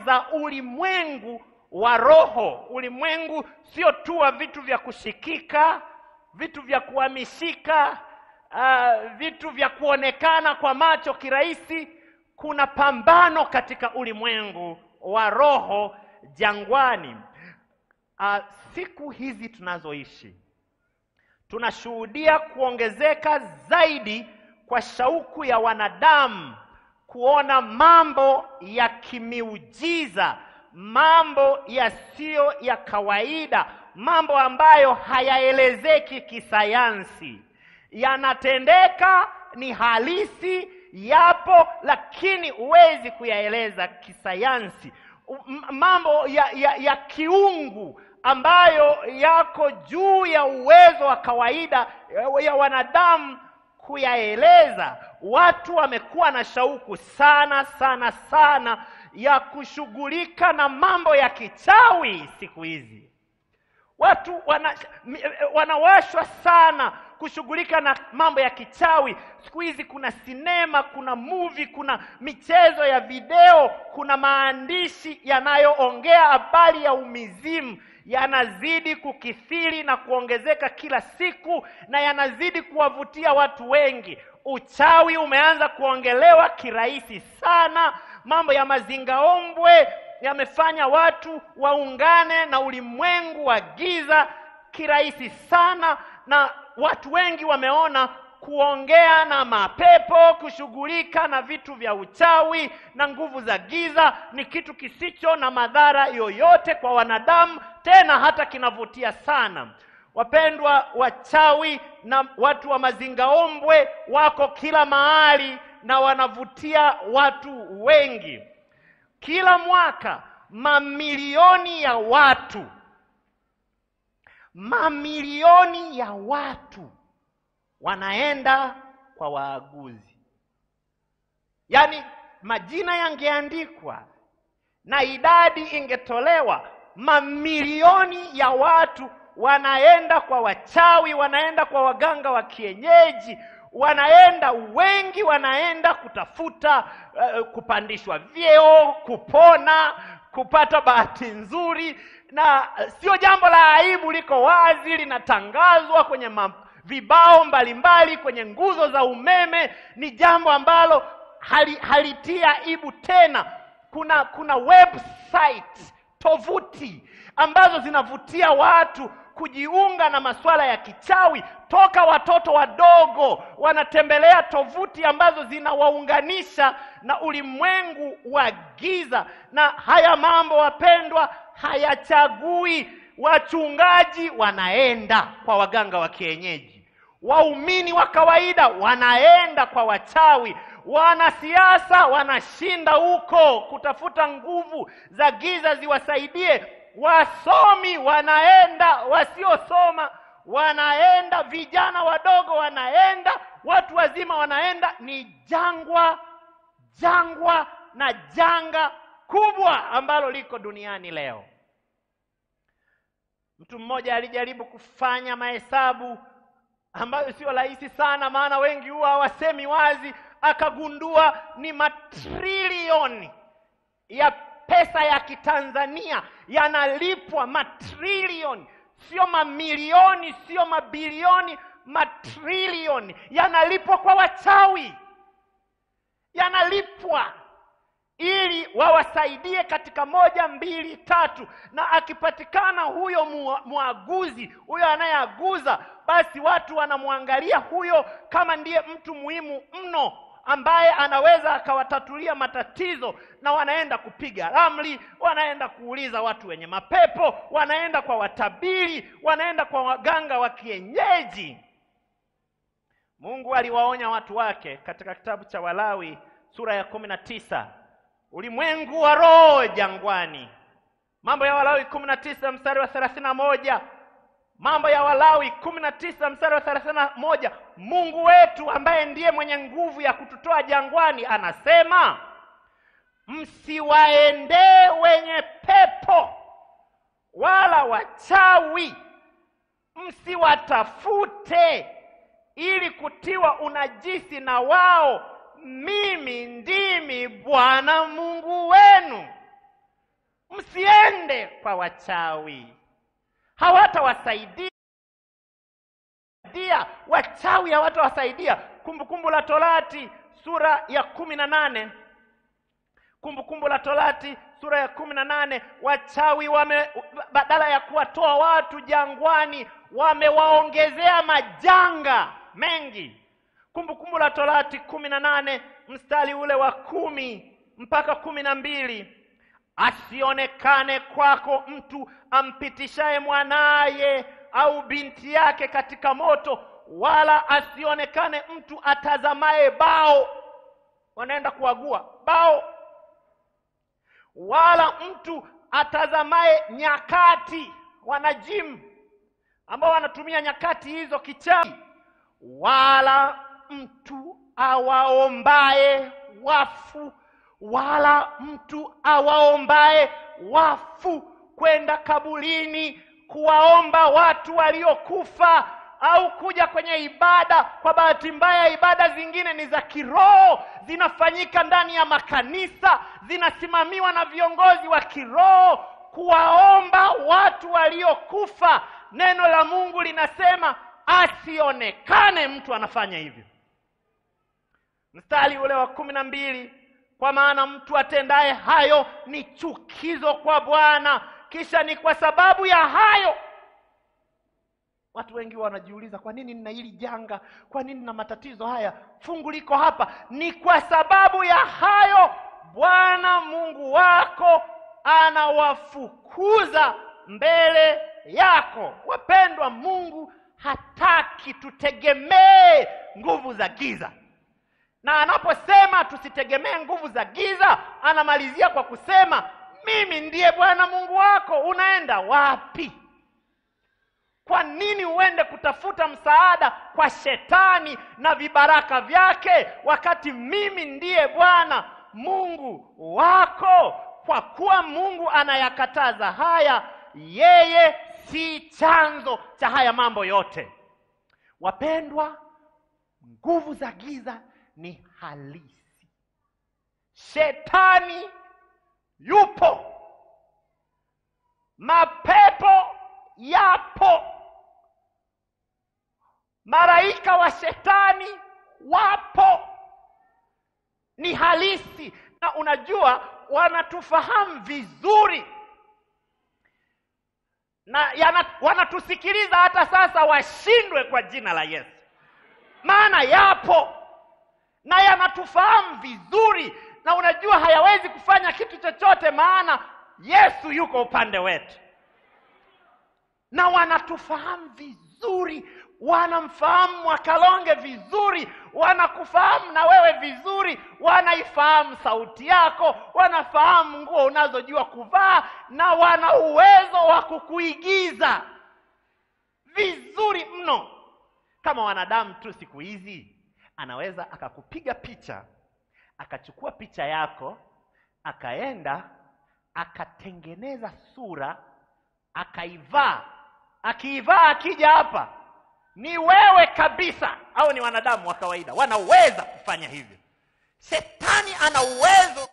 za ulimwengu wa roho. Ulimwengu sio tu wa vitu vya kushikika, vitu vya kuhamishika, uh, vitu vya kuonekana kwa macho kirahisi. Kuna pambano katika ulimwengu wa roho jangwani. Uh, siku hizi tunazoishi tunashuhudia kuongezeka zaidi kwa shauku ya wanadamu kuona mambo ya kimiujiza, mambo yasiyo ya kawaida, mambo ambayo hayaelezeki kisayansi, yanatendeka, ni halisi, yapo, lakini huwezi kuyaeleza kisayansi. M- mambo ya, ya, ya kiungu ambayo yako juu ya uwezo wa kawaida ya wanadamu kuyaeleza. Watu wamekuwa na shauku sana sana sana ya kushughulika na mambo ya kichawi siku hizi. Watu wana, mi- wanawashwa sana kushughulika na mambo ya kichawi. Siku hizi kuna sinema, kuna movie, kuna michezo ya video, kuna maandishi yanayoongea habari ya umizimu yanazidi kukithiri na kuongezeka kila siku na yanazidi kuwavutia watu wengi. Uchawi umeanza kuongelewa kirahisi sana. Mambo ya mazingaombwe yamefanya watu waungane na ulimwengu wa giza kirahisi sana, na watu wengi wameona kuongea na mapepo, kushughulika na vitu vya uchawi na nguvu za giza ni kitu kisicho na madhara yoyote kwa wanadamu, tena hata kinavutia sana. Wapendwa, wachawi na watu wa mazingaombwe wako kila mahali na wanavutia watu wengi. Kila mwaka mamilioni ya watu, mamilioni ya watu wanaenda kwa waaguzi. Yaani majina yangeandikwa na idadi ingetolewa, mamilioni ya watu wanaenda kwa wachawi, wanaenda kwa waganga wa kienyeji, wanaenda wengi, wanaenda kutafuta uh, kupandishwa vyeo, kupona, kupata bahati nzuri, na uh, sio jambo la aibu, liko wazi, linatangazwa kwenye ma vibao mbalimbali kwenye nguzo za umeme. Ni jambo ambalo hali, halitia aibu tena. Kuna kuna website tovuti ambazo zinavutia watu kujiunga na masuala ya kichawi toka watoto wadogo wanatembelea tovuti ambazo zinawaunganisha na ulimwengu wa giza. Na haya mambo wapendwa, hayachagui wachungaji wanaenda kwa waganga wa kienyeji, waumini wa kawaida wanaenda kwa wachawi, wanasiasa wanashinda huko kutafuta nguvu za giza ziwasaidie, wasomi wanaenda, wasiosoma wanaenda, vijana wadogo wanaenda, watu wazima wanaenda. Ni jangwa, jangwa na janga kubwa ambalo liko duniani leo. Mtu mmoja alijaribu kufanya mahesabu ambayo sio rahisi sana, maana wengi huwa hawasemi wazi. Akagundua ni matrilioni ya pesa ya Kitanzania yanalipwa, matrilioni, sio mamilioni, sio mabilioni, matrilioni yanalipwa kwa wachawi, yanalipwa ili wawasaidie katika moja mbili tatu, na akipatikana huyo mwaguzi, huyo anayeaguza, basi watu wanamwangalia huyo kama ndiye mtu muhimu mno ambaye anaweza akawatatulia matatizo, na wanaenda kupiga ramli, wanaenda kuuliza watu wenye mapepo, wanaenda kwa watabiri, wanaenda kwa waganga wa kienyeji. Mungu aliwaonya watu wake katika kitabu cha Walawi sura ya kumi na tisa ulimwengu wa roho jangwani. Mambo ya Walawi kumi na tisa mstari wa thelathini na moja Mambo ya Walawi kumi na tisa mstari wa thelathini na moja Mungu wetu ambaye ndiye mwenye nguvu ya kututoa jangwani anasema, msiwaendee wenye pepo wala wachawi, msiwatafute ili kutiwa unajisi na wao mimi ndimi Bwana Mungu wenu. kwa wachawi, hawatawasaidia dia wachawi hawatawasaidia. Kumbukumbu la Torati sura ya kumi na nane Kumbukumbu la Torati sura ya kumi na nane wachawi wame badala ya kuwatoa watu jangwani wamewaongezea majanga mengi. Kumbukumbu la Torati kumi na nane mstari ule wa kumi mpaka kumi na mbili asionekane kwako mtu ampitishaye mwanaye au binti yake katika moto, wala asionekane mtu atazamaye bao, wanaenda kuagua bao, wala mtu atazamaye nyakati, wanajimu ambao wanatumia nyakati hizo kichawi, wala mtu awaombaye wafu, wala mtu awaombaye wafu kwenda kaburini kuwaomba watu waliokufa au kuja kwenye ibada. Kwa bahati mbaya, ibada zingine ni za kiroho, zinafanyika ndani ya makanisa, zinasimamiwa na viongozi wa kiroho, kuwaomba watu waliokufa. Neno la Mungu linasema asionekane mtu anafanya hivyo. Mstari ule wa kumi na mbili, kwa maana mtu atendaye hayo ni chukizo kwa Bwana kisha ni kwa sababu ya hayo. Watu wengi wanajiuliza, kwa nini nina hili janga? Kwa nini nina matatizo haya? Fungu liko hapa, ni kwa sababu ya hayo Bwana Mungu wako anawafukuza mbele yako. Wapendwa, Mungu hataki tutegemee nguvu za giza, na anaposema tusitegemee nguvu za giza, anamalizia kwa kusema mimi ndiye Bwana Mungu wako. Unaenda wapi? Kwa nini uende kutafuta msaada kwa shetani na vibaraka vyake, wakati mimi ndiye Bwana Mungu wako? Kwa kuwa Mungu anayakataza haya, yeye si chanzo cha haya mambo yote. Wapendwa, nguvu za giza ni halisi. Shetani yupo, mapepo yapo, malaika wa shetani wapo, ni halisi. Na unajua wanatufahamu vizuri na yana, wanatusikiliza hata sasa, washindwe kwa jina la Yesu, maana yapo na yanatufahamu vizuri na unajua hayawezi kufanya kitu chochote, maana Yesu yuko upande wetu, na wanatufahamu vizuri, wanamfahamu Mwakalonge vizuri, wanakufahamu na wewe vizuri, wanaifahamu sauti yako, wanafahamu nguo unazojua kuvaa, na wana uwezo wa kukuigiza vizuri mno. Kama wanadamu tu siku hizi, anaweza akakupiga picha akachukua picha yako akaenda akatengeneza sura akaivaa, akiivaa akija hapa ni wewe kabisa, au ni wanadamu wa kawaida wanaweza kufanya hivyo. Shetani ana uwezo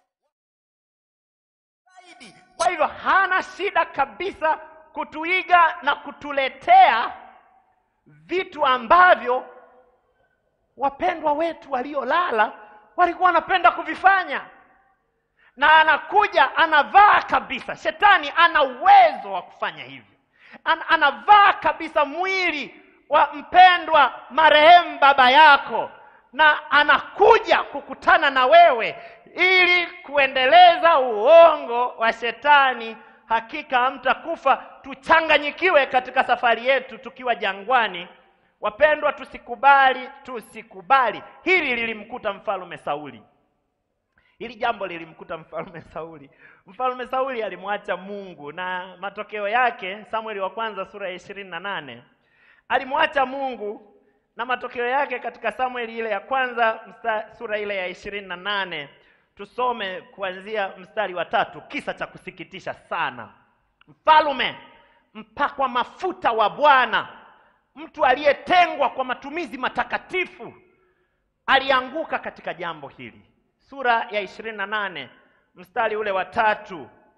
zaidi, kwa hivyo hana shida kabisa kutuiga na kutuletea vitu ambavyo wapendwa wetu waliolala walikuwa wanapenda kuvifanya, na anakuja anavaa kabisa. Shetani ana uwezo wa kufanya hivyo, An anavaa kabisa mwili wa mpendwa marehemu baba yako, na anakuja kukutana na wewe ili kuendeleza uongo wa shetani. Hakika hamtakufa, tuchanganyikiwe katika safari yetu tukiwa jangwani. Wapendwa, tusikubali, tusikubali. Hili lilimkuta mfalme Sauli, hili jambo lilimkuta mfalme Sauli. Mfalme Sauli alimwacha Mungu na matokeo yake, Samueli wa kwanza sura ya ishirini na nane alimwacha Mungu na matokeo yake katika Samueli ile ya kwanza msta, sura ile ya ishirini na nane tusome kuanzia mstari wa tatu. Kisa cha kusikitisha sana. Mfalme mpakwa mafuta wa Bwana mtu aliyetengwa kwa matumizi matakatifu alianguka katika jambo hili. Sura ya ishirini na nane mstari ule wa tatu.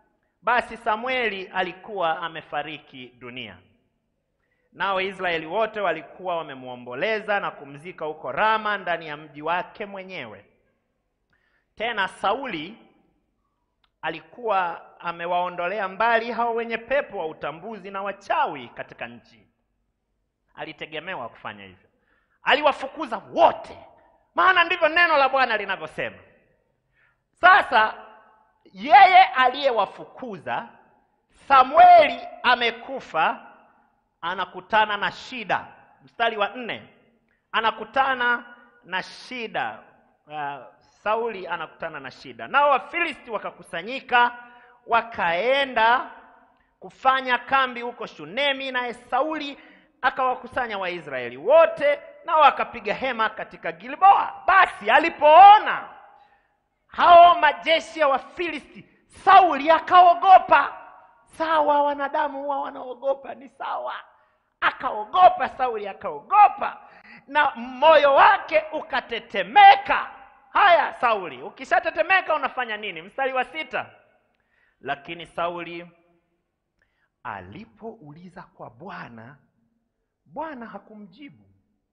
basi Samueli alikuwa amefariki dunia. Nao Israeli wote walikuwa wamemwomboleza na kumzika huko Rama ndani ya mji wake mwenyewe. Tena Sauli alikuwa amewaondolea mbali hao wenye pepo wa utambuzi na wachawi katika nchi. Alitegemewa kufanya hivyo, aliwafukuza wote, maana ndivyo neno la Bwana linavyosema. Sasa yeye aliyewafukuza, Samueli amekufa, anakutana na shida. Mstari wa nne, anakutana na shida. Uh, Sauli anakutana na shida, nao Wafilisti wakakusanyika, wakaenda kufanya kambi huko Shunemi, naye Sauli akawakusanya Waisraeli wote, nao wakapiga hema katika Gilboa. Basi alipoona hao majeshi ya Wafilisti, Sauli akaogopa. Sawa, wanadamu huwa wanaogopa, ni sawa. Akaogopa Sauli, akaogopa na moyo wake ukatetemeka. Haya, Sauli, ukishatetemeka unafanya nini? Mstari wa sita, lakini Sauli alipouliza kwa Bwana, Bwana hakumjibu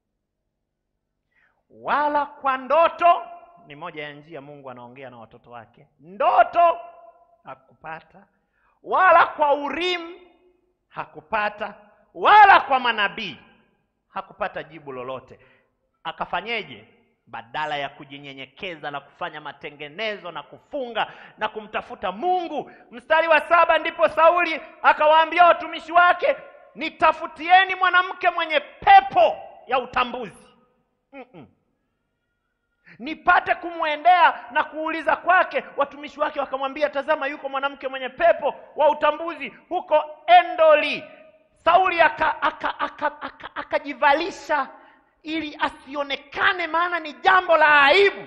wala kwa ndoto. Ni moja ya njia Mungu anaongea na watoto wake. Ndoto hakupata, wala kwa Urimu hakupata, wala kwa manabii hakupata jibu lolote. Akafanyeje? Badala ya kujinyenyekeza na kufanya matengenezo na kufunga na kumtafuta Mungu. Mstari wa saba, ndipo Sauli akawaambia watumishi wake, nitafutieni mwanamke mwenye pepo ya utambuzi mm -mm. nipate kumwendea na kuuliza kwake. Watumishi wake wakamwambia, tazama, yuko mwanamke mwenye pepo wa utambuzi huko Endoli. Sauli akajivalisha aka, aka, aka ili asionekane, maana ni jambo la aibu.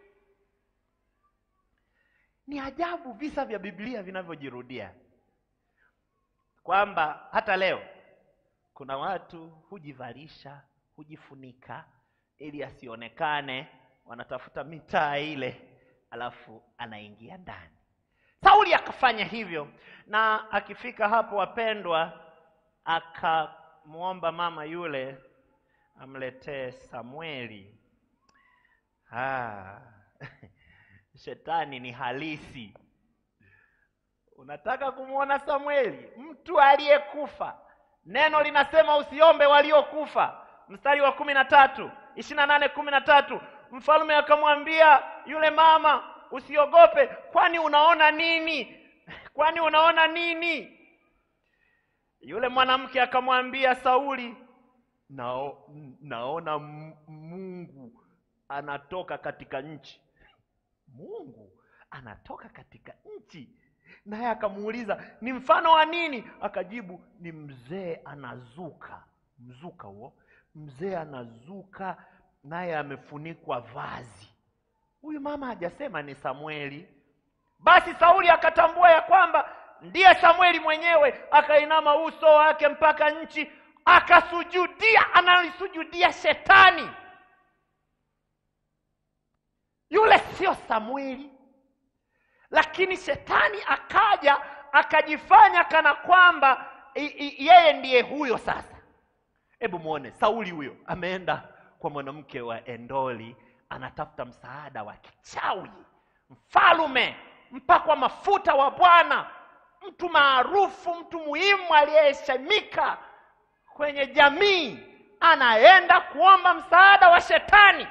Ni ajabu visa vya Biblia vinavyojirudia, kwamba hata leo kuna watu hujivalisha, hujifunika ili asionekane, wanatafuta mitaa ile, alafu anaingia ndani. Sauli akafanya hivyo, na akifika hapo, wapendwa, akamwomba mama yule amletee Samueli. Ah, shetani ni halisi. Unataka kumwona Samueli, mtu aliyekufa? Neno linasema usiombe waliokufa. Mstari wa kumi na tatu ishirini na nane kumi na tatu mfalme akamwambia yule mama, usiogope, kwani unaona nini? Kwani unaona nini? Yule mwanamke akamwambia Sauli, Nao, naona Mungu anatoka katika nchi. Mungu anatoka katika nchi? Naye akamuuliza ni mfano wa nini? Akajibu ni mzee anazuka. Mzuka huo, mzee anazuka, naye amefunikwa vazi. Huyu mama hajasema ni Samueli. Basi Sauli akatambua ya kwamba ndiye Samueli mwenyewe, akainama uso wake mpaka nchi akasujudia analisujudia shetani. Yule sio Samueli, lakini shetani akaja akajifanya kana kwamba yeye ndiye huyo. Sasa hebu muone Sauli huyo ameenda kwa mwanamke wa Endoli, anatafuta msaada wa kichawi. Mfalume mpakwa mafuta wa Bwana, mtu maarufu, mtu muhimu aliyeheshimika kwenye jamii anaenda kuomba msaada wa shetani.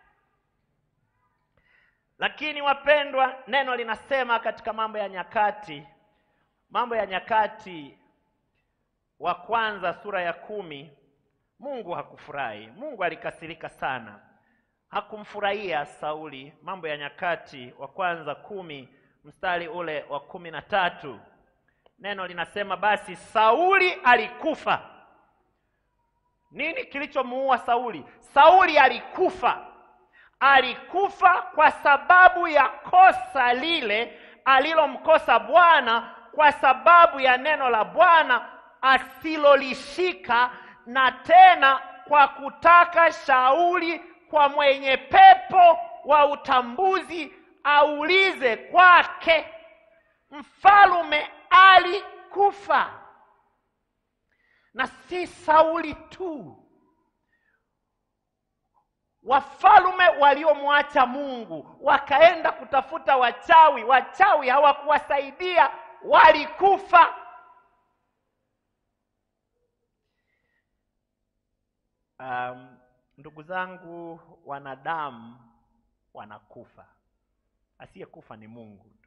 Lakini wapendwa, neno linasema katika Mambo ya Nyakati, Mambo ya Nyakati wa kwanza sura ya kumi, Mungu hakufurahi. Mungu alikasirika sana, hakumfurahia Sauli. Mambo ya Nyakati wa kwanza kumi mstari ule wa kumi na tatu neno linasema basi Sauli alikufa. Nini kilichomuua Sauli? Sauli alikufa. Alikufa kwa sababu ya kosa lile alilomkosa Bwana, kwa sababu ya neno la Bwana asilolishika, na tena kwa kutaka shauri kwa mwenye pepo wa utambuzi aulize kwake. Mfalume walikufa, na si Sauli tu. Wafalme waliomwacha Mungu wakaenda kutafuta wachawi, wachawi hawakuwasaidia, walikufa. Um, ndugu zangu, wanadamu wanakufa, asiyekufa ni Mungu tu.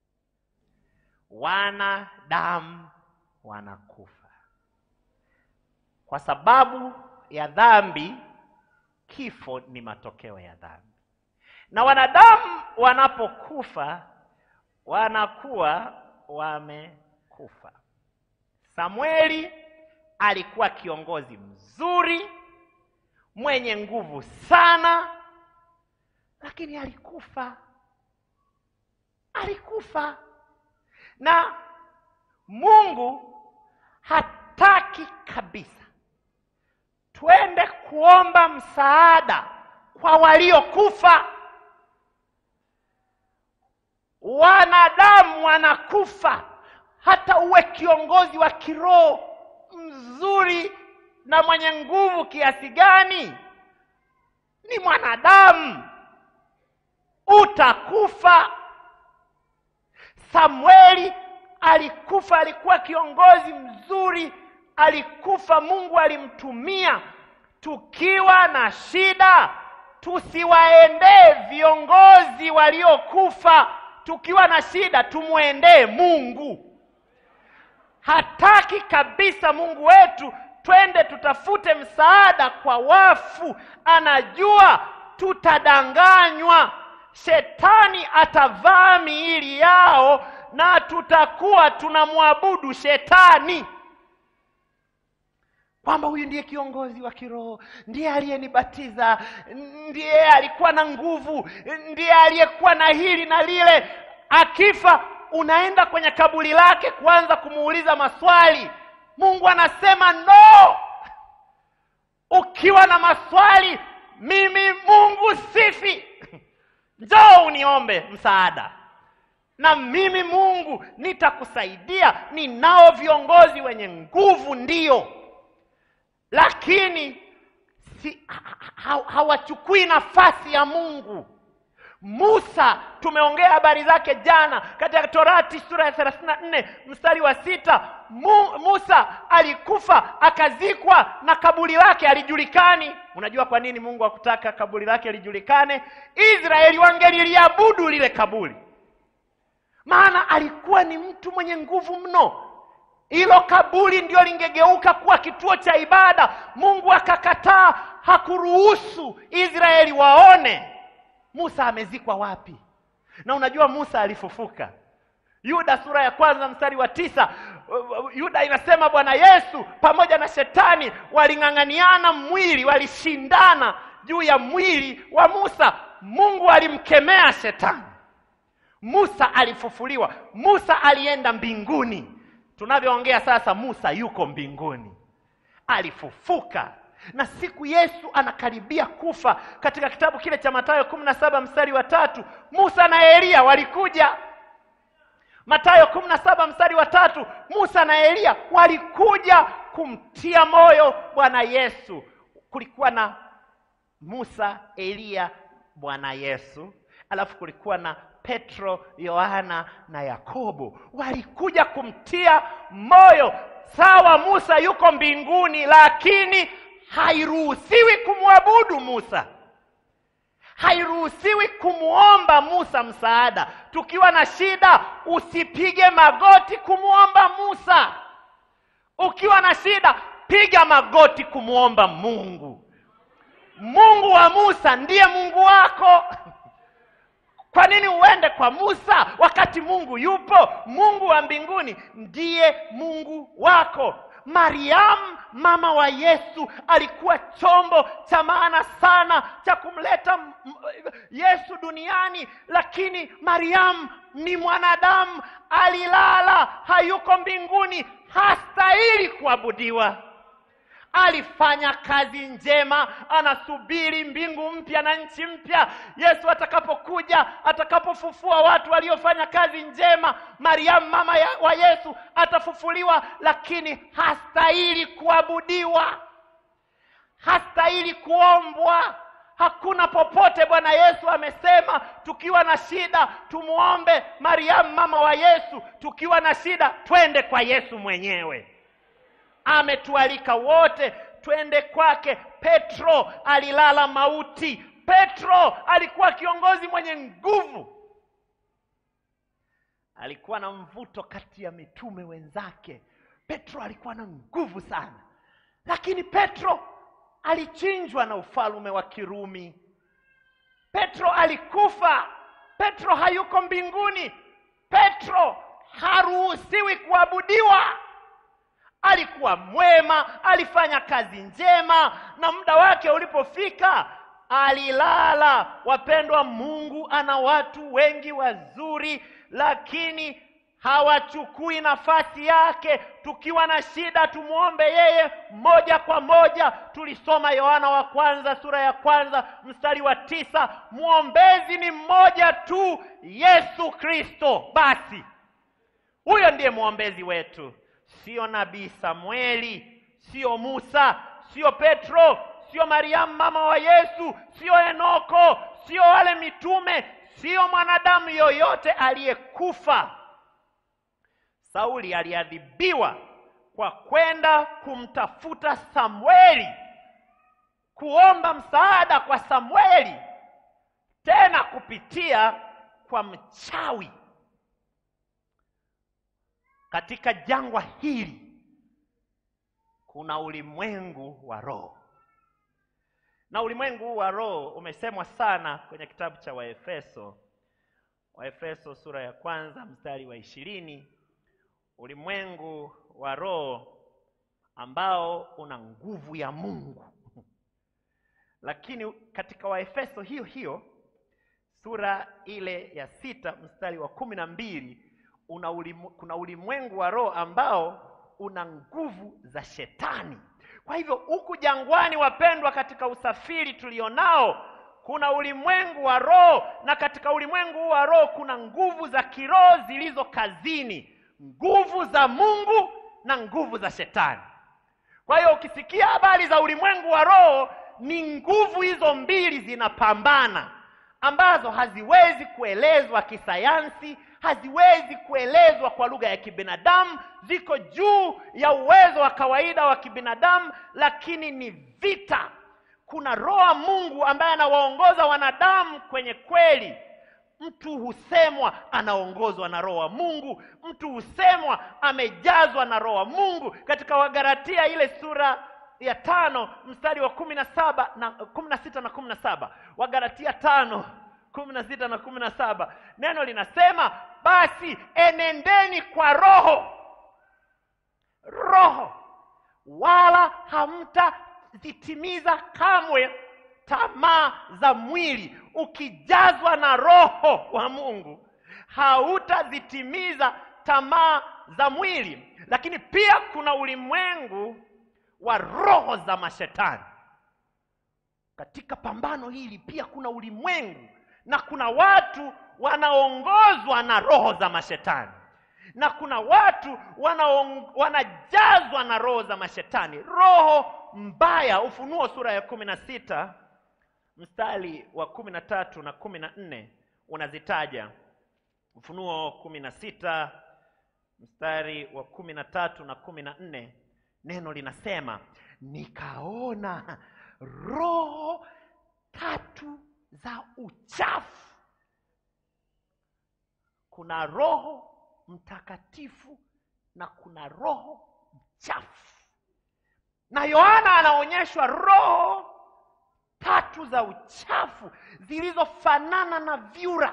Wanadamu wanakufa kwa sababu ya dhambi. Kifo ni matokeo ya dhambi, na wanadamu wanapokufa wanakuwa wamekufa. Samueli alikuwa kiongozi mzuri mwenye nguvu sana, lakini alikufa. Alikufa, na Mungu hataki kabisa twende kuomba msaada kwa waliokufa. Wanadamu wanakufa, hata uwe kiongozi wa kiroho mzuri na mwenye nguvu kiasi gani, ni mwanadamu, utakufa. Samueli alikufa, alikuwa kiongozi mzuri, alikufa. Mungu alimtumia. Tukiwa na shida, tusiwaendee viongozi waliokufa. Tukiwa na shida, tumwendee Mungu. Hataki kabisa Mungu wetu twende tutafute msaada kwa wafu. Anajua tutadanganywa, shetani atavaa miili yao na tutakuwa tunamwabudu shetani, kwamba huyu ndiye kiongozi wa kiroho, ndiye aliyenibatiza, ndiye alikuwa na nguvu, ndiye aliyekuwa na hili na lile. Akifa unaenda kwenye kaburi lake kuanza kumuuliza maswali. Mungu anasema no. Ukiwa na maswali, mimi Mungu sifi. Njoo uniombe msaada, na mimi Mungu nitakusaidia. Ninao viongozi wenye nguvu, ndiyo, lakini si ha, hawachukui nafasi ya Mungu. Musa tumeongea habari zake jana katika Torati sura ya thelathini na nne mstari wa sita. Mu, Musa alikufa akazikwa na kaburi lake alijulikani. Unajua kwa nini Mungu hakutaka kaburi lake lijulikane? Israeli wangeliliabudu lile kaburi, maana alikuwa ni mtu mwenye nguvu mno. Hilo kaburi ndio lingegeuka kuwa kituo cha ibada. Mungu akakataa, hakuruhusu Israeli waone Musa amezikwa wapi. Na unajua Musa alifufuka. Yuda sura ya kwanza mstari wa tisa Yuda inasema Bwana Yesu pamoja na shetani waling'ang'aniana mwili, walishindana juu ya mwili wa Musa. Mungu alimkemea shetani. Musa alifufuliwa. Musa alienda mbinguni. Tunavyoongea sasa, Musa yuko mbinguni, alifufuka na siku Yesu anakaribia kufa, katika kitabu kile cha Mathayo kumi na saba mstari wa tatu Musa na Eliya walikuja. Mathayo kumi na saba mstari wa tatu Musa na Eliya walikuja kumtia moyo Bwana Yesu. Kulikuwa na Musa, Eliya, Bwana Yesu, alafu kulikuwa na Petro, Yohana na Yakobo, walikuja kumtia moyo. Sawa, Musa yuko mbinguni, lakini hairuhusiwi kumwabudu Musa, hairuhusiwi kumwomba Musa msaada. Tukiwa na shida, usipige magoti kumwomba Musa. Ukiwa na shida, piga magoti kumwomba Mungu. Mungu wa Musa ndiye Mungu wako. Kwa nini uende kwa Musa wakati Mungu yupo? Mungu wa mbinguni ndiye Mungu wako. Mariamu mama wa Yesu alikuwa chombo cha maana sana cha kumleta Yesu duniani, lakini Mariamu ni mwanadamu, alilala, hayuko mbinguni, hastahili kuabudiwa. alifanya kazi njema anasubiri mbingu mpya na nchi mpya yesu atakapokuja atakapofufua watu waliofanya kazi njema mariamu mama ya, wa yesu atafufuliwa lakini hastahili kuabudiwa hastahili kuombwa hakuna popote bwana yesu amesema tukiwa na shida tumwombe mariamu mama wa yesu tukiwa na shida twende kwa yesu mwenyewe ametualika wote twende kwake petro alilala mauti petro alikuwa kiongozi mwenye nguvu alikuwa na mvuto kati ya mitume wenzake petro alikuwa na nguvu sana lakini petro alichinjwa na ufalme wa kirumi petro alikufa petro hayuko mbinguni petro haruhusiwi kuabudiwa alikuwa mwema alifanya kazi njema na muda wake ulipofika alilala wapendwa mungu ana watu wengi wazuri lakini hawachukui nafasi yake tukiwa na shida tumwombe yeye moja kwa moja tulisoma yohana wa kwanza sura ya kwanza mstari wa tisa mwombezi ni mmoja tu yesu kristo basi huyo ndiye mwombezi wetu sio nabii samueli sio musa sio petro sio mariamu mama wa yesu sio enoko sio wale mitume sio mwanadamu yoyote aliyekufa sauli aliadhibiwa kwa kwenda kumtafuta samueli kuomba msaada kwa samueli tena kupitia kwa mchawi katika jangwa hili kuna ulimwengu wa roho na ulimwengu huu wa roho umesemwa sana kwenye kitabu cha waefeso waefeso sura ya kwanza mstari wa ishirini ulimwengu wa roho ambao una nguvu ya mungu lakini katika waefeso hiyo hiyo sura ile ya sita mstari wa kumi na mbili una ulimu, kuna ulimwengu wa roho ambao una nguvu za shetani kwa hivyo huku jangwani wapendwa katika usafiri tulionao kuna ulimwengu wa roho na katika ulimwengu huu wa roho kuna nguvu za kiroho zilizo kazini nguvu za mungu na nguvu za shetani kwa hiyo ukisikia habari za ulimwengu wa roho ni nguvu hizo mbili zinapambana ambazo haziwezi kuelezwa kisayansi haziwezi kuelezwa kwa lugha ya kibinadamu ziko juu ya uwezo wa kawaida wa kibinadamu lakini ni vita kuna roho wa mungu ambaye anawaongoza wanadamu kwenye kweli mtu husemwa anaongozwa na roho wa mungu mtu husemwa amejazwa na roho wa mungu katika wagaratia ile sura ya tano mstari wa kumi na saba na kumi na sita na kumi na saba wagaratia tano kumi na sita na kumi na saba neno linasema basi enendeni kwa roho roho wala hamtazitimiza kamwe tamaa za mwili ukijazwa na roho wa mungu hautazitimiza tamaa za mwili lakini pia kuna ulimwengu wa roho za mashetani katika pambano hili pia kuna ulimwengu na kuna watu wanaongozwa na roho za mashetani na kuna watu wanaong, wanajazwa na roho za mashetani roho mbaya ufunuo sura ya kumi na sita mstari wa kumi na tatu na kumi na nne unazitaja ufunuo kumi na sita mstari wa kumi na tatu na kumi na nne neno linasema nikaona roho tatu za uchafu kuna roho mtakatifu na kuna roho mchafu na yohana anaonyeshwa roho tatu za uchafu zilizofanana na vyura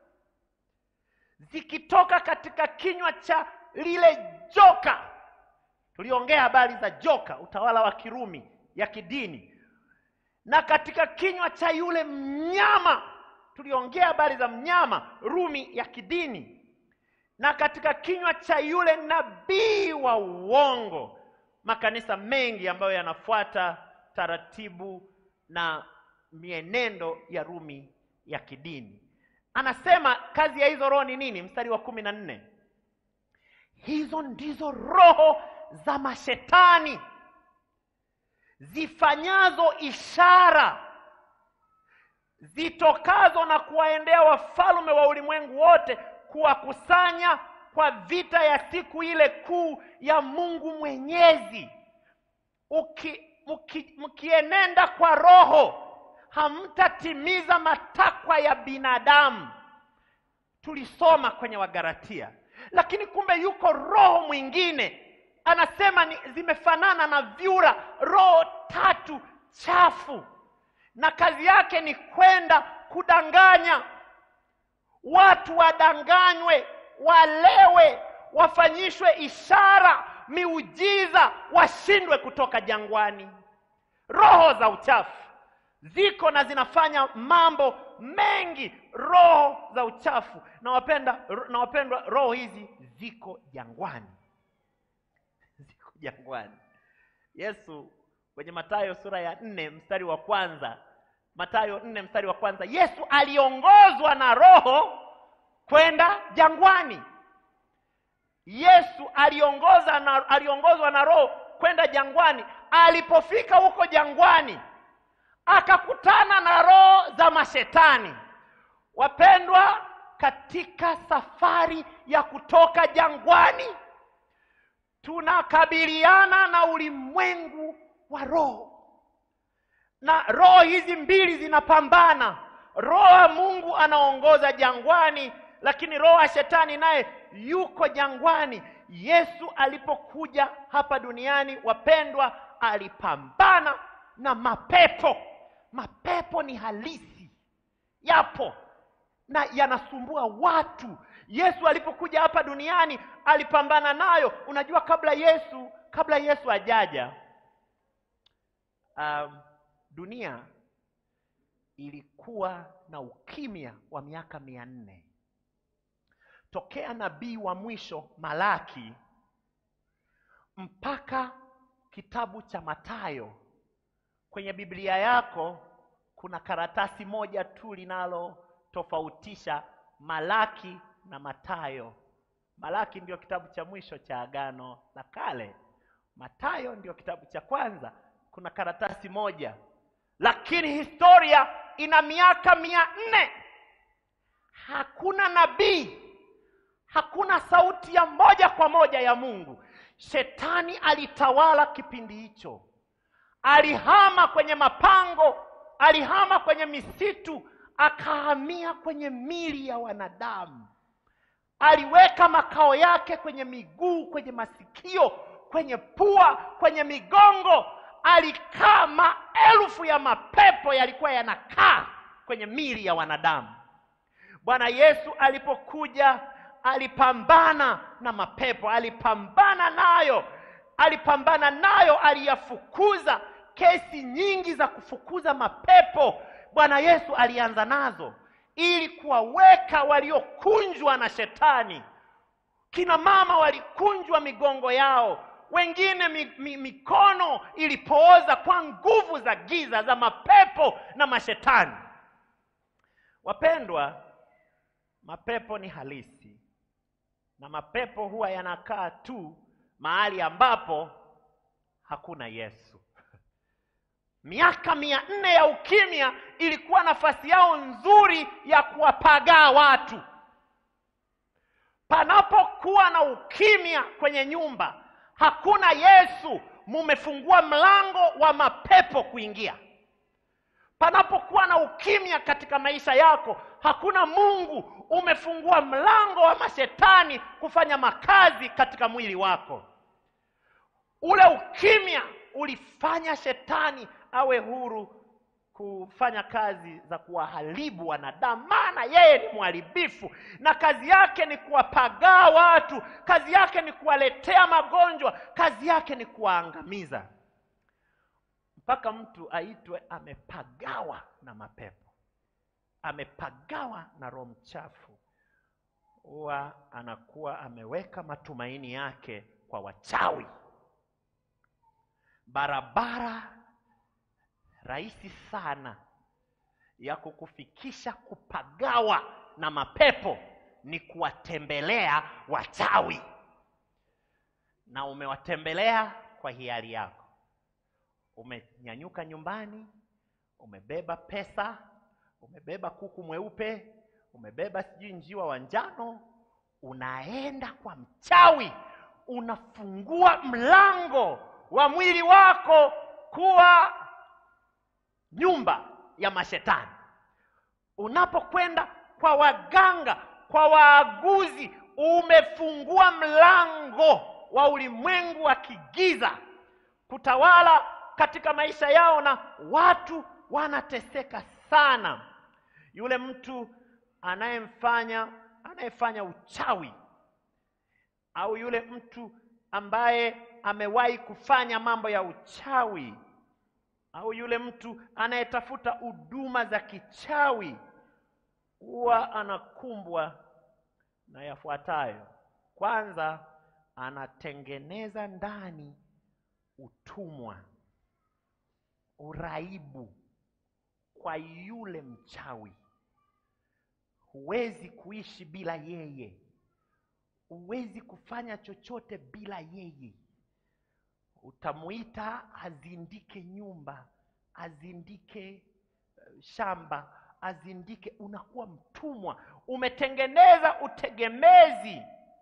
zikitoka katika kinywa cha lile joka tuliongea habari za joka utawala wa kirumi ya kidini na katika kinywa cha yule mnyama tuliongea habari za mnyama rumi ya kidini na katika kinywa cha yule nabii wa uongo makanisa mengi ambayo yanafuata taratibu na mienendo ya Rumi ya kidini. Anasema kazi ya hizo roho ni nini? Mstari wa kumi na nne, hizo ndizo roho za mashetani zifanyazo ishara zitokazo na kuwaendea wafalme wa ulimwengu wote kuwakusanya kwa vita ya siku ile kuu ya Mungu Mwenyezi. Uki, mki, mkienenda kwa roho hamtatimiza matakwa ya binadamu. Tulisoma kwenye Wagalatia, lakini kumbe yuko roho mwingine anasema ni zimefanana na vyura, roho tatu chafu, na kazi yake ni kwenda kudanganya watu, wadanganywe, walewe, wafanyishwe ishara, miujiza, washindwe kutoka jangwani. Roho za uchafu ziko na zinafanya mambo mengi, roho za uchafu. Na wapenda na wapendwa, roho hizi ziko jangwani, ziko jangwani. Yesu kwenye Mathayo sura ya nne mstari wa kwanza, Mathayo nne mstari wa kwanza, Yesu aliongozwa na Roho kwenda jangwani. Yesu aliongoza na, aliongozwa na Roho kwenda jangwani. Alipofika huko jangwani akakutana na roho za mashetani. Wapendwa, katika safari ya kutoka jangwani tunakabiliana na ulimwengu wa roho, na roho hizi mbili zinapambana. Roho wa Mungu anaongoza jangwani, lakini roho wa shetani naye yuko jangwani. Yesu alipokuja hapa duniani, wapendwa, alipambana na mapepo. Mapepo ni halisi, yapo na yanasumbua watu. Yesu alipokuja hapa duniani alipambana nayo. Unajua, kabla Yesu kabla Yesu ajaja, um, dunia ilikuwa na ukimya wa miaka mia nne tokea nabii wa mwisho Malaki mpaka kitabu cha Mathayo. Kwenye Biblia yako kuna karatasi moja tu linalotofautisha Malaki na Mathayo. Malaki ndio kitabu cha mwisho cha Agano la Kale, Mathayo ndio kitabu cha kwanza. Kuna karatasi moja, lakini historia ina miaka mia nne. Hakuna nabii, hakuna sauti ya moja kwa moja ya Mungu. Shetani alitawala kipindi hicho, alihama kwenye mapango, alihama kwenye misitu, akahamia kwenye mili ya wanadamu. Aliweka makao yake kwenye miguu, kwenye masikio, kwenye pua, kwenye migongo. Alikaa, maelfu ya mapepo yalikuwa yanakaa kwenye mili ya wanadamu. Bwana Yesu alipokuja alipambana na mapepo, alipambana nayo, alipambana nayo, aliyafukuza. Kesi nyingi za kufukuza mapepo Bwana Yesu alianza nazo ili kuwaweka waliokunjwa na shetani. Kina mama walikunjwa migongo yao, wengine mi, mi, mikono ilipooza kwa nguvu za giza za mapepo na mashetani. Wapendwa, mapepo ni halisi na mapepo huwa yanakaa tu mahali ambapo hakuna Yesu. Miaka mia nne ya ukimya ilikuwa nafasi yao nzuri ya kuwapagaa watu. Panapokuwa na ukimya kwenye nyumba, hakuna Yesu, mumefungua mlango wa mapepo kuingia. Panapokuwa na ukimya katika maisha yako, hakuna Mungu, umefungua mlango wa mashetani kufanya makazi katika mwili wako. Ule ukimya ulifanya shetani awe huru kufanya kazi za kuwaharibu wanadamu, maana yeye ni mharibifu na kazi yake ni kuwapagaa watu, kazi yake ni kuwaletea magonjwa, kazi yake ni kuwaangamiza, mpaka mtu aitwe amepagawa na mapepo, amepagawa na roho mchafu, huwa anakuwa ameweka matumaini yake kwa wachawi barabara rahisi sana ya kukufikisha kupagawa na mapepo ni kuwatembelea wachawi na umewatembelea kwa hiari yako umenyanyuka nyumbani umebeba pesa umebeba kuku mweupe umebeba sijui njiwa wa njano unaenda kwa mchawi unafungua mlango wa mwili wako kuwa nyumba ya mashetani unapokwenda kwa waganga kwa waaguzi umefungua mlango wa ulimwengu wa kigiza kutawala katika maisha yao na watu wanateseka sana yule mtu anayemfanya anayefanya uchawi au yule mtu ambaye amewahi kufanya mambo ya uchawi au yule mtu anayetafuta huduma za kichawi huwa anakumbwa na yafuatayo kwanza anatengeneza ndani utumwa uraibu kwa yule mchawi huwezi kuishi bila yeye huwezi kufanya chochote bila yeye utamuita azindike nyumba azindike eh, shamba azindike unakuwa mtumwa umetengeneza utegemezi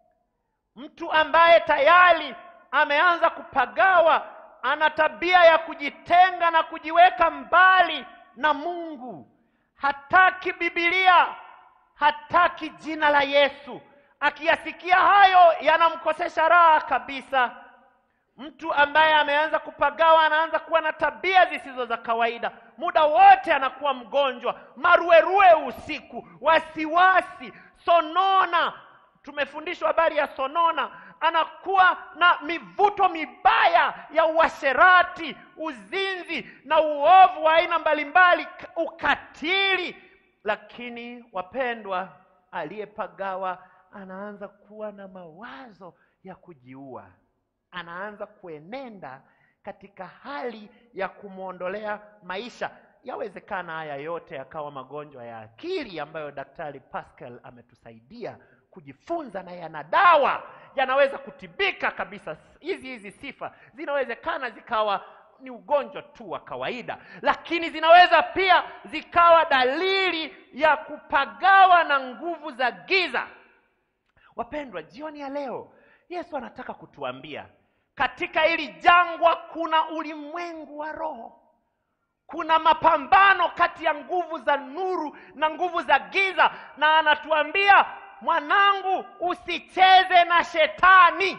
mtu ambaye tayari ameanza kupagawa ana tabia ya kujitenga na kujiweka mbali na mungu hataki bibilia hataki jina la yesu akiyasikia hayo yanamkosesha raha kabisa mtu ambaye ameanza kupagawa anaanza kuwa na tabia zisizo za kawaida muda wote anakuwa mgonjwa maruerue usiku wasiwasi sonona tumefundishwa habari ya sonona anakuwa na mivuto mibaya ya uasherati uzinzi na uovu wa aina mbalimbali k- ukatili lakini wapendwa aliyepagawa anaanza kuwa na mawazo ya kujiua anaanza kuenenda katika hali ya kumwondolea maisha yawezekana haya yote yakawa magonjwa ya akili ambayo daktari pascal ametusaidia kujifunza na yana dawa yanaweza kutibika kabisa hizi hizi sifa zinawezekana zikawa ni ugonjwa tu wa kawaida lakini zinaweza pia zikawa dalili ya kupagawa na nguvu za giza wapendwa jioni ya leo yesu anataka kutuambia katika hili jangwa kuna ulimwengu wa roho kuna mapambano kati ya nguvu za nuru na nguvu za giza na anatuambia mwanangu usicheze na shetani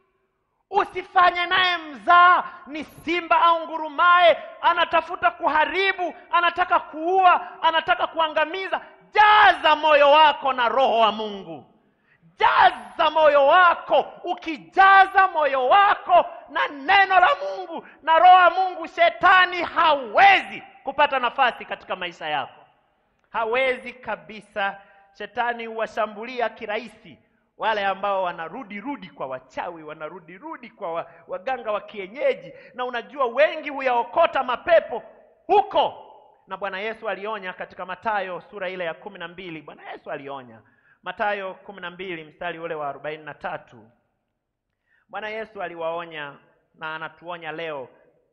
usifanye naye mzaa ni simba au ngurumaye anatafuta kuharibu anataka kuua anataka kuangamiza jaza moyo wako na roho wa mungu jaza moyo wako ukijaza moyo wako na neno la mungu na roho ya mungu shetani hawezi kupata nafasi katika maisha yako hawezi kabisa shetani huwashambulia kirahisi wale ambao wanarudi rudi kwa wachawi wanarudi rudi kwa wa, waganga wa kienyeji na unajua wengi huyaokota mapepo huko na bwana yesu alionya katika matayo sura ile ya kumi na mbili bwana yesu alionya matayo kumi na mbili mstari ule wa arobaini na tatu bwana yesu aliwaonya na anatuonya leo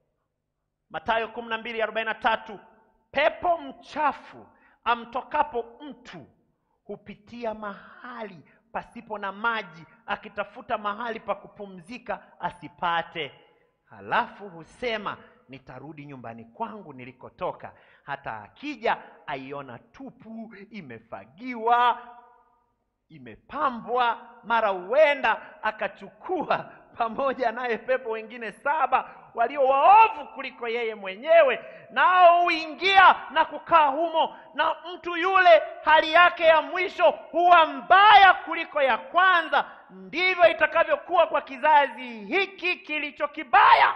matayo kumi na mbili arobaini na tatu pepo mchafu amtokapo mtu hupitia mahali pasipo na maji akitafuta mahali pa kupumzika asipate halafu husema nitarudi nyumbani kwangu nilikotoka hata akija aiona tupu imefagiwa imepambwa mara huenda akachukua pamoja naye pepo wengine saba walio waovu kuliko yeye mwenyewe nao huingia na kukaa humo na mtu yule hali yake ya mwisho huwa mbaya kuliko ya kwanza ndivyo itakavyokuwa kwa kizazi hiki kilicho kibaya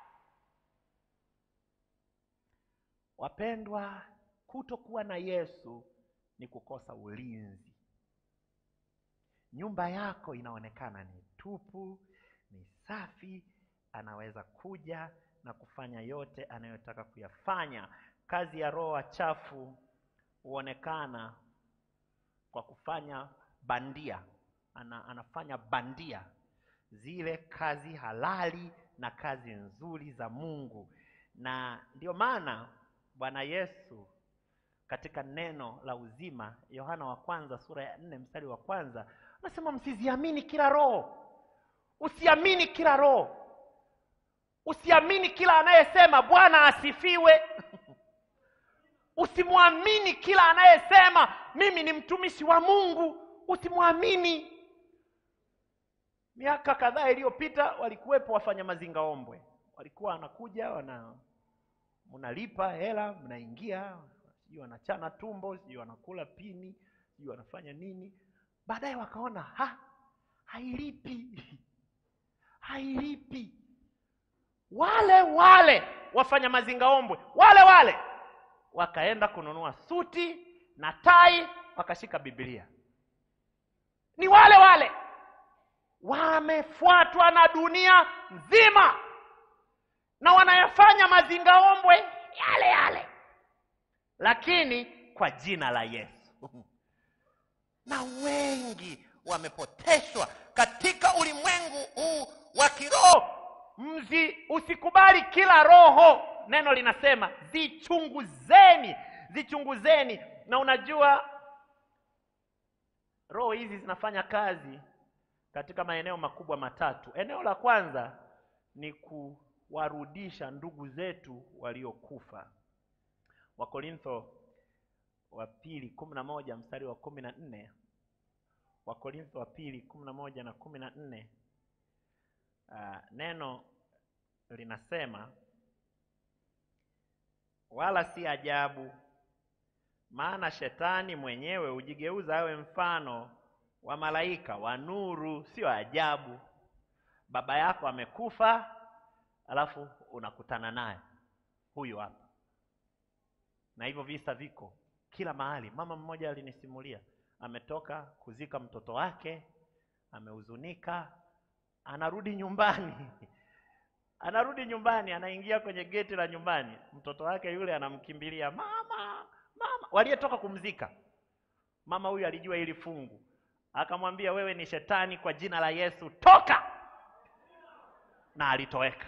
wapendwa kutokuwa na yesu ni kukosa ulinzi nyumba yako inaonekana ni tupu ni safi anaweza kuja na kufanya yote anayotaka kuyafanya. Kazi ya roho wachafu huonekana kwa kufanya bandia, ana, anafanya bandia zile kazi halali na kazi nzuri za Mungu, na ndio maana Bwana Yesu katika neno la uzima, Yohana wa kwanza sura ya nne mstari wa kwanza anasema msiziamini kila roho. Usiamini kila roho, usiamini kila anayesema Bwana asifiwe. Usimwamini kila anayesema mimi ni mtumishi wa Mungu, usimwamini. Miaka kadhaa iliyopita walikuwepo wafanya mazinga ombwe, walikuwa wanakuja wana mnalipa hela, mnaingia, sijui wanachana tumbo, sijui wanakula pini, sijui wanafanya nini. Baadaye wakaona ha, hailipi hailipi. Wale wale wafanya mazinga ombwe wale wale wakaenda kununua suti na tai, wakashika Biblia. Ni wale wale wamefuatwa na dunia nzima na wanayafanya mazingaombwe yale yale, lakini kwa jina la Yesu. Na wengi wamepoteshwa katika ulimwengu huu wa kiroho. Mzi, usikubali kila roho. Neno linasema zichunguzeni, zichunguzeni. Na unajua roho hizi zinafanya kazi katika maeneo makubwa matatu. Eneo la kwanza ni kuwarudisha ndugu zetu waliokufa. Wakorintho wa pili kumi na moja mstari wa kumi na nne Wakorintho wa pili kumi na moja na kumi na nne uh, neno linasema wala si ajabu, maana shetani mwenyewe hujigeuza awe mfano wa malaika wa nuru. Sio ajabu baba yako amekufa, alafu unakutana naye huyu hapa. Na hivyo visa viko kila mahali. Mama mmoja alinisimulia, ametoka kuzika mtoto wake, amehuzunika, anarudi nyumbani anarudi nyumbani, anaingia kwenye geti la nyumbani, mtoto wake yule anamkimbilia mama, mama, waliyetoka kumzika. Mama huyu alijua hili fungu, akamwambia wewe ni shetani, kwa jina la Yesu toka, na alitoweka.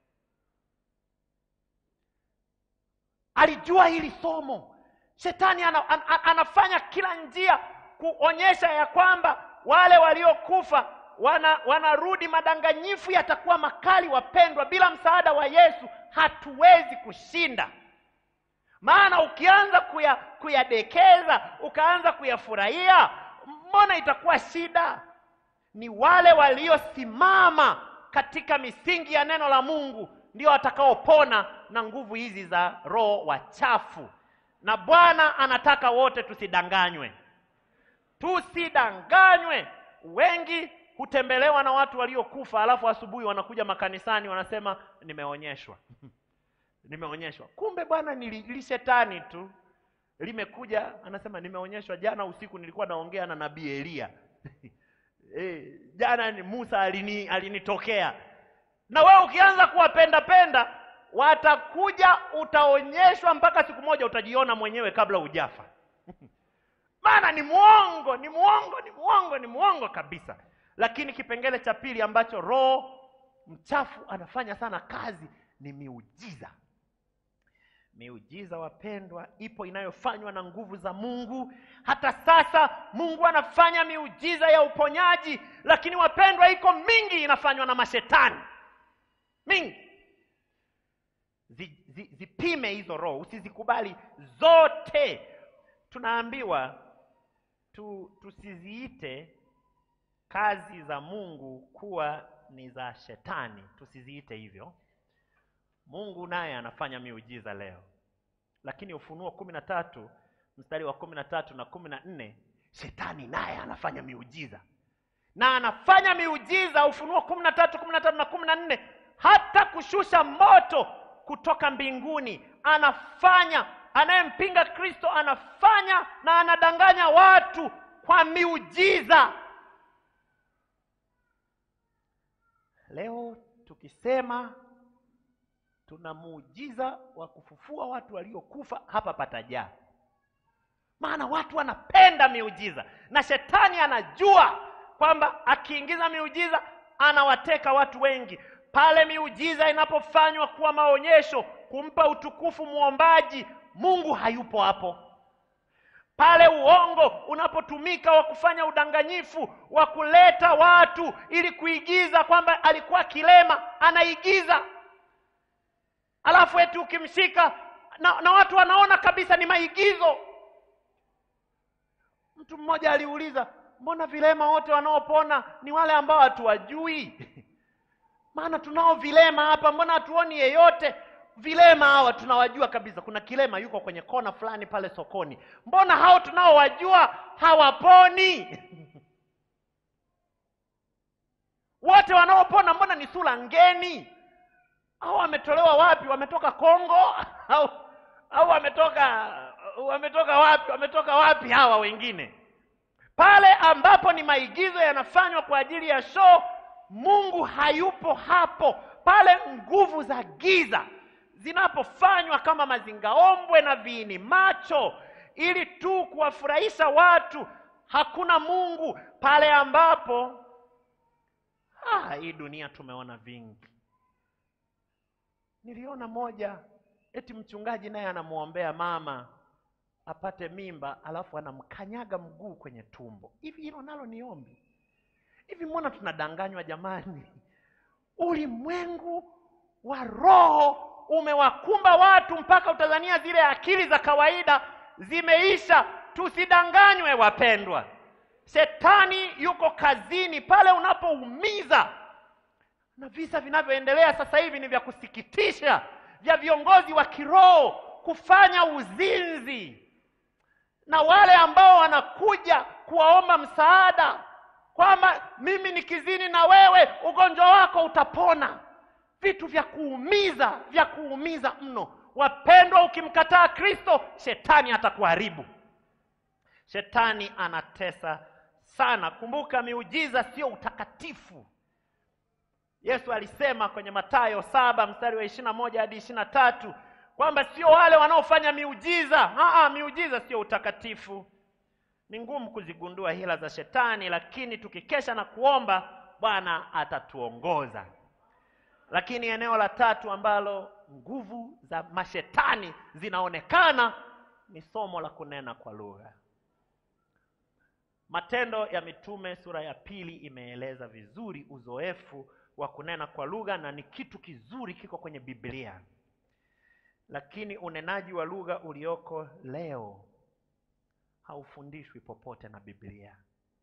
Alijua hili somo. Shetani ana, an, an, anafanya kila njia kuonyesha ya kwamba wale waliokufa wana wanarudi. Madanganyifu yatakuwa makali, wapendwa. Bila msaada wa Yesu hatuwezi kushinda. Maana ukianza kuya, kuyadekeza ukaanza kuyafurahia, mbona itakuwa shida? Ni wale waliosimama katika misingi ya neno la Mungu ndio watakaopona na nguvu hizi za roho wachafu. Na Bwana anataka wote tusidanganywe, tusidanganywe. Wengi hutembelewa na watu waliokufa, alafu asubuhi wanakuja makanisani wanasema nimeonyeshwa nimeonyeshwa. Kumbe bwana, ni shetani tu limekuja, anasema nimeonyeshwa. Jana usiku nilikuwa naongea na nabii Eliya e, jana ni Musa alini alinitokea. Na wewe ukianza kuwapenda penda, watakuja, utaonyeshwa mpaka siku moja utajiona mwenyewe kabla hujafa maana ni mwongo, ni mwongo, ni mwongo, ni mwongo kabisa. Lakini kipengele cha pili ambacho roho mchafu anafanya sana kazi ni miujiza. Miujiza wapendwa, ipo inayofanywa na nguvu za Mungu. Hata sasa Mungu anafanya miujiza ya uponyaji, lakini wapendwa, iko mingi inafanywa na mashetani mingi. Zi, zi, zipime hizo roho, usizikubali zote. Tunaambiwa tu, tusiziite kazi za Mungu kuwa ni za shetani, tusiziite hivyo. Mungu naye anafanya miujiza leo, lakini Ufunuo kumi na tatu mstari wa kumi na tatu na kumi na nne shetani naye anafanya miujiza na anafanya miujiza. Ufunuo kumi na tatu kumi na tatu na kumi na nne hata kushusha moto kutoka mbinguni anafanya. Anayempinga Kristo anafanya na anadanganya watu kwa miujiza. Leo tukisema tuna muujiza wa kufufua watu waliokufa hapa patajaa maana watu wanapenda miujiza na shetani anajua kwamba akiingiza miujiza anawateka watu wengi pale miujiza inapofanywa kuwa maonyesho kumpa utukufu mwombaji mungu hayupo hapo pale uongo unapotumika wa kufanya udanganyifu wa kuleta watu ili kuigiza kwamba alikuwa kilema anaigiza alafu eti ukimshika na, na watu wanaona kabisa ni maigizo mtu mmoja aliuliza mbona vilema wote wanaopona ni wale ambao hatuwajui maana tunao vilema hapa mbona hatuoni yeyote vilema hawa tunawajua kabisa kuna kilema yuko kwenye kona fulani pale sokoni mbona hao tunaowajua hawaponi wote wanaopona mbona ni sura ngeni au wametolewa wapi wametoka kongo au au wametoka wametoka wapi wametoka wapi hawa wengine pale ambapo ni maigizo yanafanywa kwa ajili ya show mungu hayupo hapo pale nguvu za giza zinapofanywa kama mazingaombwe na viini macho ili tu kuwafurahisha watu hakuna mungu pale ambapo ah, hii dunia tumeona vingi niliona moja eti mchungaji naye anamwombea mama apate mimba alafu anamkanyaga mguu kwenye tumbo hivi hilo nalo ni ombi hivi mbona tunadanganywa jamani ulimwengu wa roho umewakumba watu mpaka utazania zile akili za kawaida zimeisha tusidanganywe wapendwa shetani yuko kazini pale unapoumiza na visa vinavyoendelea sasa hivi ni vya kusikitisha vya viongozi wa kiroho kufanya uzinzi na wale ambao wanakuja kuwaomba msaada kwamba mimi nikizini na wewe ugonjwa wako utapona vitu vya kuumiza vya kuumiza mno wapendwa ukimkataa kristo shetani atakuharibu shetani anatesa sana kumbuka miujiza sio utakatifu yesu alisema kwenye matayo saba mstari wa ishirina moja hadi ishirina tatu kwamba sio wale wanaofanya miujiza Aa, miujiza sio utakatifu ni ngumu kuzigundua hila za shetani lakini tukikesha na kuomba bwana atatuongoza lakini eneo la tatu ambalo nguvu za mashetani zinaonekana ni somo la kunena kwa lugha matendo ya mitume sura ya pili imeeleza vizuri uzoefu wa kunena kwa lugha na ni kitu kizuri kiko kwenye biblia lakini unenaji wa lugha ulioko leo haufundishwi popote na biblia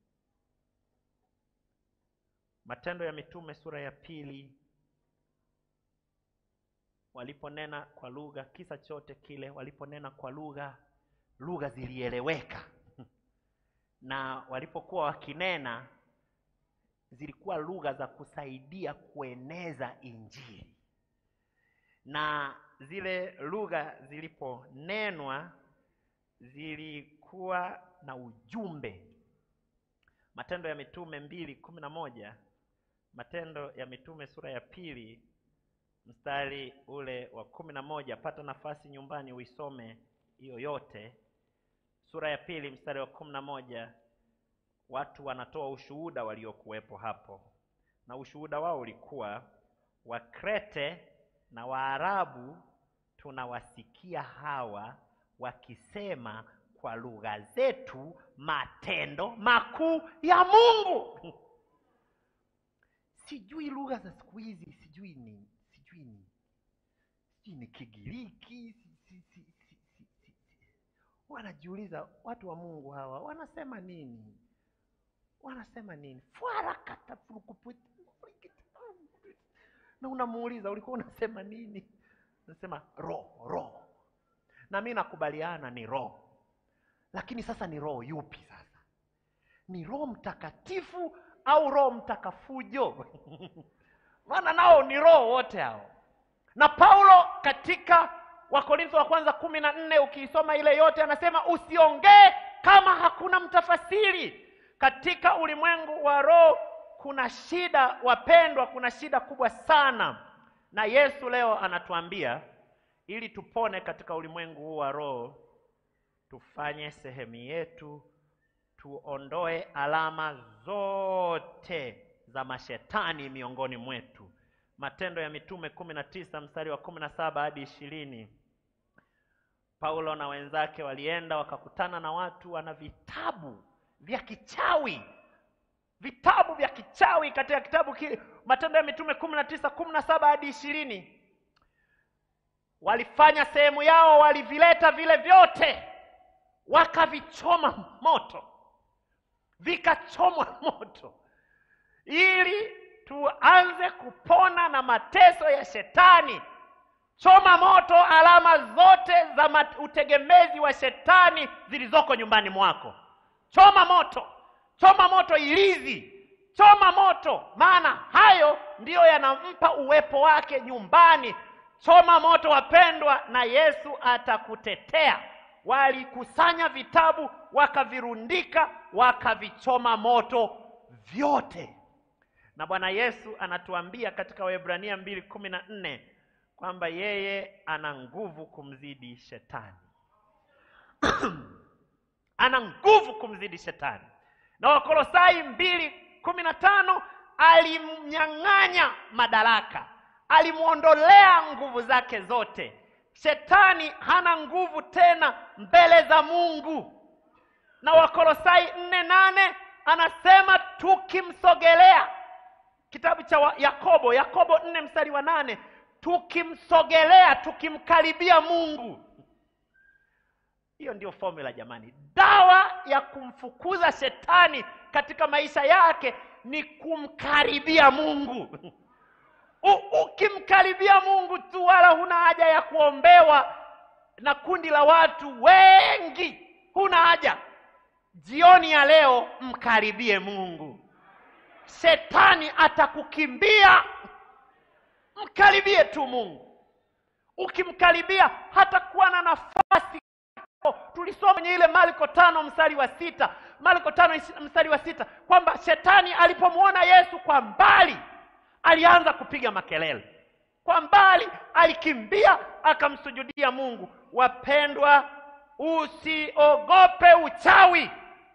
matendo ya mitume sura ya pili waliponena kwa lugha kisa chote kile waliponena kwa lugha lugha zilieleweka na walipokuwa wakinena zilikuwa lugha za kusaidia kueneza injili na zile lugha ziliponenwa zilikuwa na ujumbe matendo ya mitume mbili kumi na moja matendo ya mitume sura ya pili mstari ule wa kumi na moja pata nafasi nyumbani uisome hiyo yote sura ya pili mstari wa kumi na moja watu wanatoa ushuhuda waliokuwepo hapo na ushuhuda wao ulikuwa wakrete na waarabu tunawasikia hawa wakisema kwa lugha zetu matendo makuu ya mungu sijui lugha za siku hizi sijui ni sijui ni sijui ni kigiriki si, si, si, si, si, si, si. wanajiuliza watu wa mungu hawa wanasema nini wanasema nini na unamuuliza ulikuwa unasema nini unasema roho roho na mi nakubaliana ni roho lakini sasa ni roho yupi sasa ni roho mtakatifu au roho mtakafujo maana nao ni roho wote hao na paulo katika wakorintho wa kwanza kumi na nne ukiisoma ile yote anasema usiongee kama hakuna mtafasiri katika ulimwengu wa roho kuna shida wapendwa kuna shida kubwa sana na Yesu leo anatuambia ili tupone katika ulimwengu huu wa roho, tufanye sehemu yetu, tuondoe alama zote za mashetani miongoni mwetu. Matendo ya Mitume kumi na tisa mstari wa kumi na saba hadi ishirini. Paulo na wenzake walienda wakakutana na watu wana vitabu vya kichawi, vitabu vya kichawi katika kitabu ki, Matendo ya Mitume kumi na tisa kumi na saba hadi ishirini. Walifanya sehemu yao, walivileta vile vyote wakavichoma moto, vikachomwa moto ili tuanze kupona na mateso ya shetani. Choma moto alama zote za mat- utegemezi wa shetani zilizoko nyumbani mwako. Choma moto, choma moto ilizi, choma moto, maana hayo ndiyo yanampa uwepo wake nyumbani. Choma moto, wapendwa, na Yesu atakutetea. Walikusanya vitabu, wakavirundika, wakavichoma moto vyote na Bwana Yesu anatuambia katika Waebrania mbili kumi na nne kwamba yeye ana nguvu kumzidi shetani ana nguvu kumzidi shetani. Na Wakolosai mbili kumi na tano alimnyang'anya madaraka, alimwondolea nguvu zake zote. Shetani hana nguvu tena mbele za Mungu. Na Wakolosai nne nane anasema tukimsogelea kitabu cha wa- Yakobo, Yakobo nne mstari wa nane tukimsogelea, tukimkaribia Mungu. Hiyo ndio formula jamani. Dawa ya kumfukuza shetani katika maisha yake ni kumkaribia Mungu. U- Ukimkaribia Mungu tu, wala huna haja ya kuombewa na kundi la watu wengi, huna haja. Jioni ya leo mkaribie Mungu, shetani atakukimbia. Mkaribie tu Mungu. Ukimkaribia hatakuwa na nafasi. Tulisoma kwenye ile Marko tano mstari wa sita Marko tano ishi- mstari wa sita kwamba shetani alipomwona Yesu kwa mbali alianza kupiga makelele kwa mbali, alikimbia akamsujudia Mungu. Wapendwa, usiogope uchawi,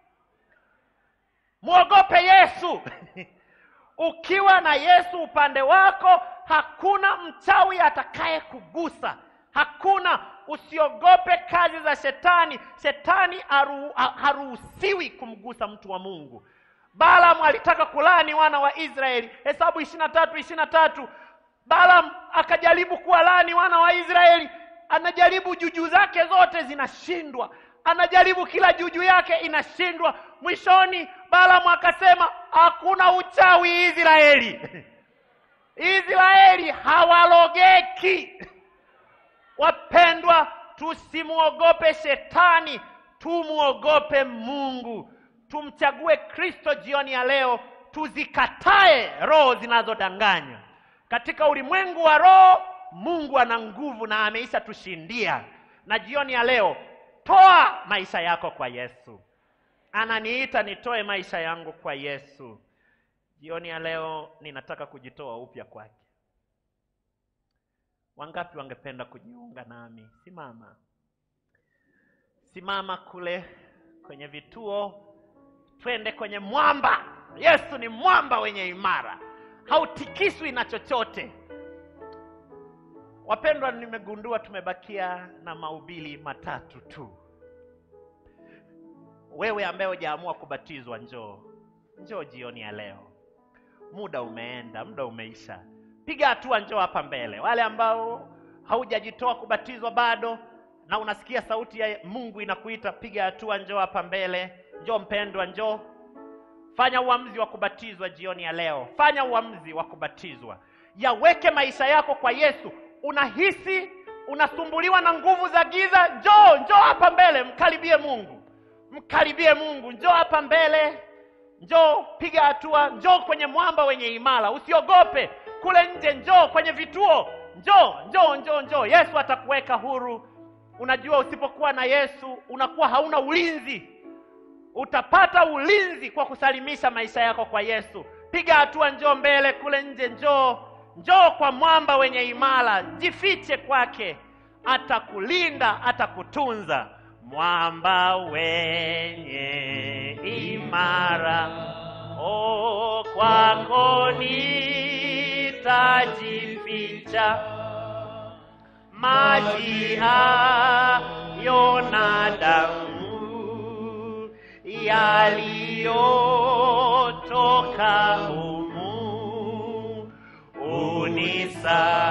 mwogope Yesu. Ukiwa na Yesu upande wako, hakuna mchawi atakaye kugusa, hakuna. Usiogope kazi za shetani. Shetani haru- ha- haruhusiwi kumgusa mtu wa Mungu. Balaam alitaka kulani wana wa Israeli, Hesabu ishirini na tatu ishirini na tatu. Balaam akajaribu kuwalani wana wa Israeli, anajaribu juju zake zote zinashindwa, anajaribu kila juju yake inashindwa. Mwishoni Balaam akasema hakuna uchawi Israeli, Israeli hawalogeki. Wapendwa, tusimwogope shetani, tumwogope Mungu. Tumchague Kristo jioni ya leo, tuzikatae roho zinazodanganya. Katika ulimwengu wa roho, Mungu ana nguvu na ameisha tushindia. Na jioni ya leo, toa maisha yako kwa Yesu. Ananiita nitoe maisha yangu kwa Yesu. Jioni ya leo ninataka kujitoa upya kwake. Wangapi wangependa kujiunga nami? Simama, simama kule kwenye vituo, twende kwenye mwamba. Yesu ni mwamba wenye imara, hautikiswi na chochote. Wapendwa, nimegundua tumebakia na mahubiri matatu tu. Wewe ambaye hujaamua kubatizwa, njoo, njoo jioni ya leo. Muda umeenda, muda umeisha. Piga hatua, njoo hapa mbele. Wale ambao haujajitoa kubatizwa bado na unasikia sauti ya Mungu inakuita, piga hatua, njoo hapa mbele. Njoo mpendwa, njoo. Fanya uamuzi wa kubatizwa jioni ya leo. Fanya uamuzi wa kubatizwa, yaweke maisha yako kwa Yesu. Unahisi unasumbuliwa na nguvu za giza, njoo, njoo hapa mbele, mkaribie Mungu, mkaribie Mungu, njoo hapa mbele, njoo, piga hatua, njoo kwenye mwamba wenye imara, usiogope kule nje, njoo kwenye vituo, njoo, njoo, njoo, njoo. Yesu atakuweka huru. Unajua, usipokuwa na Yesu unakuwa hauna ulinzi utapata ulinzi kwa kusalimisha maisha yako kwa Yesu. Piga hatua, njoo mbele kule nje, njoo njoo kwa mwamba wenye imara, jifiche kwake, atakulinda, atakutunza. Mwamba wenye imara, o kwako nitajificha maji hayo na damu yaliyotoka humu unisafisha